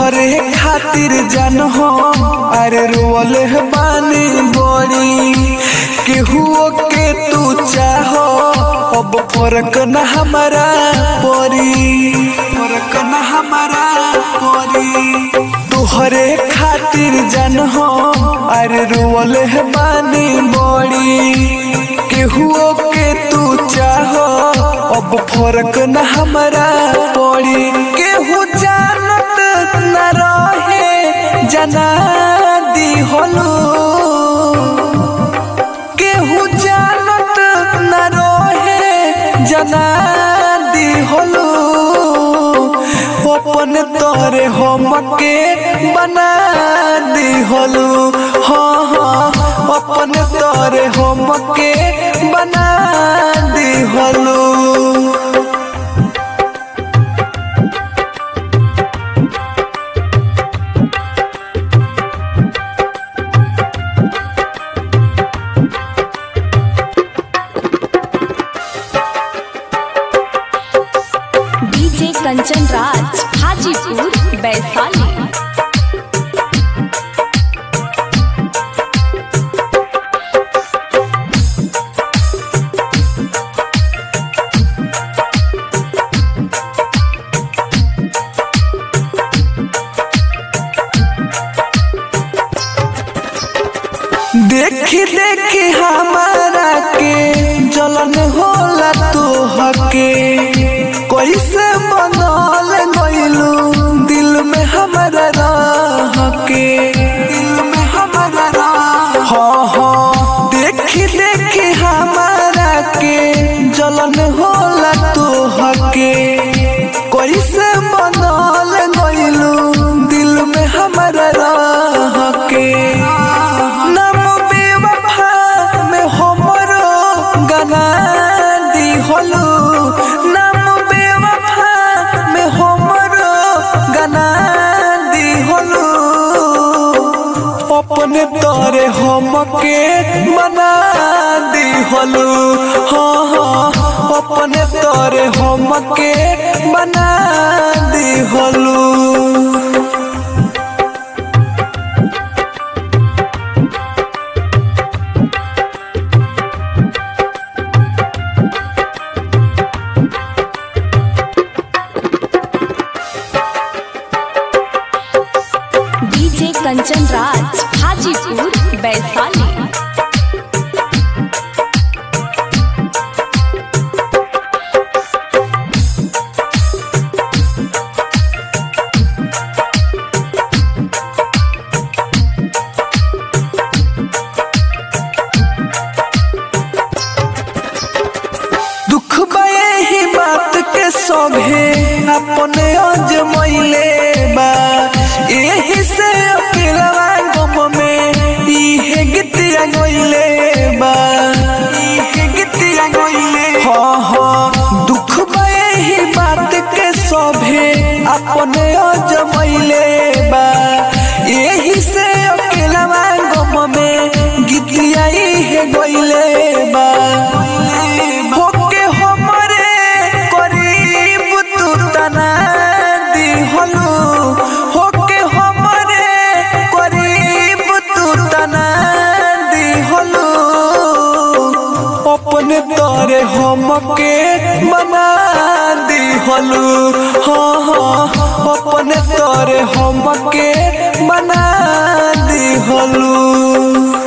तोहरे खातिर जान हो अरे रोल बानी बड़ी केहुओ के तू चाहो अब फर्क न हमारा परी फर्क न हमारा परी तोहरे खातिर जान हो अरे रोल बानी बड़ी केहुओ के तू चाहो अब फर्क न हमारा पड़ी केहू जानत न रहे जना दी होलू केहू जानत न रहे जना दी होलू अपन तोरे हम के बना दी होलू हाँ हाँ अपन तोरे हम के बना दी होलू डीजे कंचन राज हाजीपुर वैशाली देखी देखी हमारा के जलन होला तो हके कैसे बनल गइलू दिल में हमारा रह के दिल में हमारा रह हाँ हाँ देखी देखी हमारा के जलन होला तो हके कैसे बनल गइलू दिल में हमारा रह के नाम बेवफा में हमरो गाना दी होलू नाम बेवफा में हमरो गाना दी होलू अपने तोरे हम के मना दी होलू हाँ हाँ अपने तोरे हम के मना दी होलू डीजे कंचन राज हाजीपुर वैशाली दुख बये ही बात के सभे अपने अजमैले बा एही से अकेलवा गम में इहे गीतिया गइले बा इहे गीतिया गइले हाँ हाँ दुख बये ही बात के सभे अपने अजमैले बा एही से अकेलवा गम में गीतिया इहे गइले बा होके हमरे करीब तू तना दी होलू होके हमरे करीब तू तना दी होलू अपने तोरे हम के मना दी होलू हाँ हाँ अपने तोरे हम के मना दी होलू